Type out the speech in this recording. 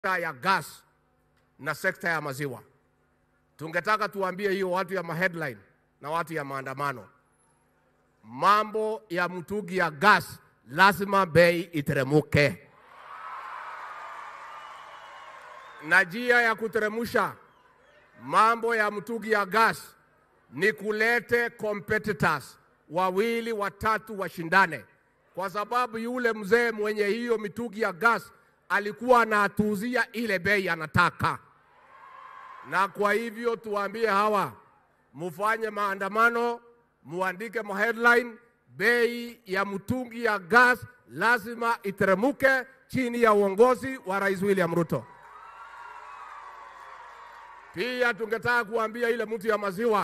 ya gas na sekta ya maziwa. Tungetaka tuambie hiyo watu ya maheadline na watu ya maandamano, mambo ya mtungi ya gas lazima bei iteremuke, na njia ya kuteremusha mambo ya mtungi ya gas ni kulete competitors wawili watatu washindane, kwa sababu yule mzee mwenye hiyo mitungi ya gas alikuwa anatuuzia ile bei anataka, na kwa hivyo tuwaambie hawa, mufanye maandamano, muandike ma headline, bei ya mtungi ya gas lazima iteremuke chini ya uongozi wa Rais William Ruto. Pia tungetaka kuambia ile mtu ya maziwa